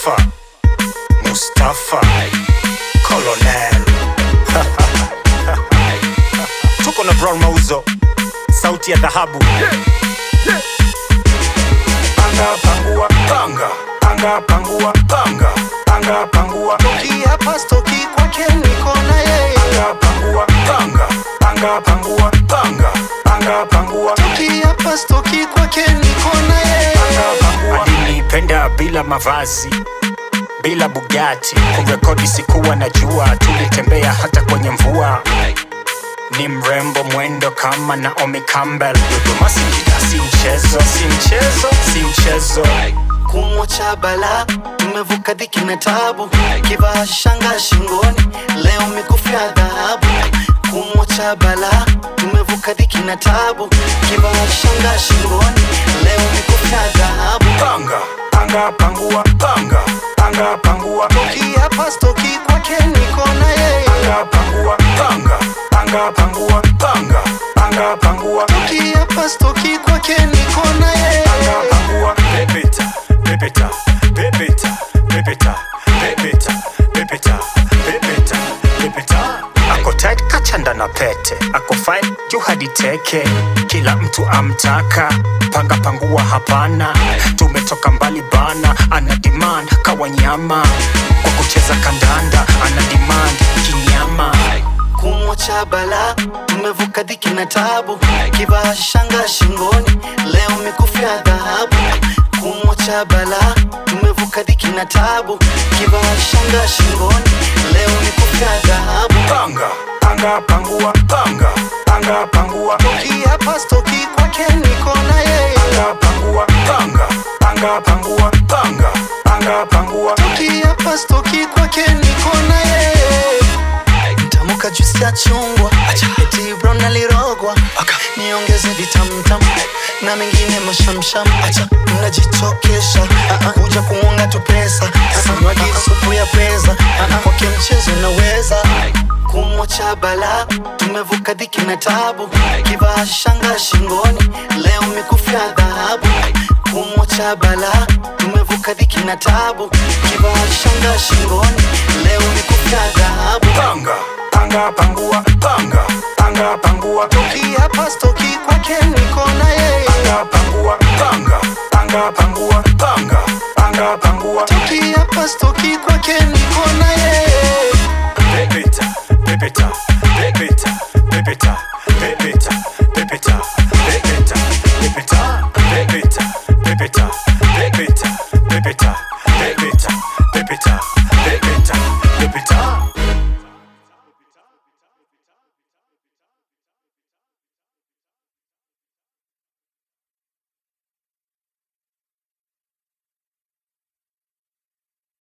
Mustafa Mustafa Colonel tuko na Brown Mauzo, sauti ya dhahabu. Panga pangua panga, panga pangua panga, panga pangua Kiapa stoki kwake niko na yeye panga pangua panga, panga pangua panga, panga pangua Kiapa stoki kwake niko na yeye alinipenda bila mavazi bila bugati kurekodi sikuwa najua tulitembea hata kwenye mvua ni mrembo mwendo kama naomi campbell dodoma singida si mchezo si mchezo si mchezo kumwacha bala tumevuka dhiki na tabu kivaa shanga shingoni leo mikufu ya dhahabu kumwacha bala tumevuka dhiki na tabu kivaa shanga shingoni leo mikufu ya dhahabu panga panga pangua panga panga pangua kiapa stoki kwake niko na yeye panga pangua panga panga pangua panga panga pangua kiapa stoki kwake niko na yeye panga pangua pepeta pepeta pepeta pepeta pepeta pepeta pepeta pepeta ako tight kachanda na pete ako fine juu hadi teke kila mtu amtaka panga pangua hapana tumetoka mbali bana ana demand kawanyama kwa kucheza kandanda ana demand kinyama kumwacha bala tumevuka dhiki na tabu kivaa shanga shingoni leo mikufu ya dhahabu kumwacha bala tumevuka dhiki na tabu kivaa shanga shingoni leo mikufu ya dhahabu panga panga pangua panga panga pangua kiapa stoki kwake niko na yeye panga pangua panga panga pangua panga panga pangua kiapa stoki kwake niko na yeye ntamuka juisi ya chungwa eti brown alirogwa niongeze vitamtam na mengine mashamsham acha mnajitokesha Ah, ah, kuja kuunga tu pesa samwagi supu ya pesa Ah, ah, kwake mchezo naweza kumwacha bala tumevuka dhiki na tabu kivaa shanga shingoni leo mikufu ya dhahabu kumwacha bala tumevuka dhiki na tabu kivaa shanga shingoni leo mikufu ya dhahabu panga panga pangua panga panga pangua kiapa stoki kwake niko na yeye panga pangua panga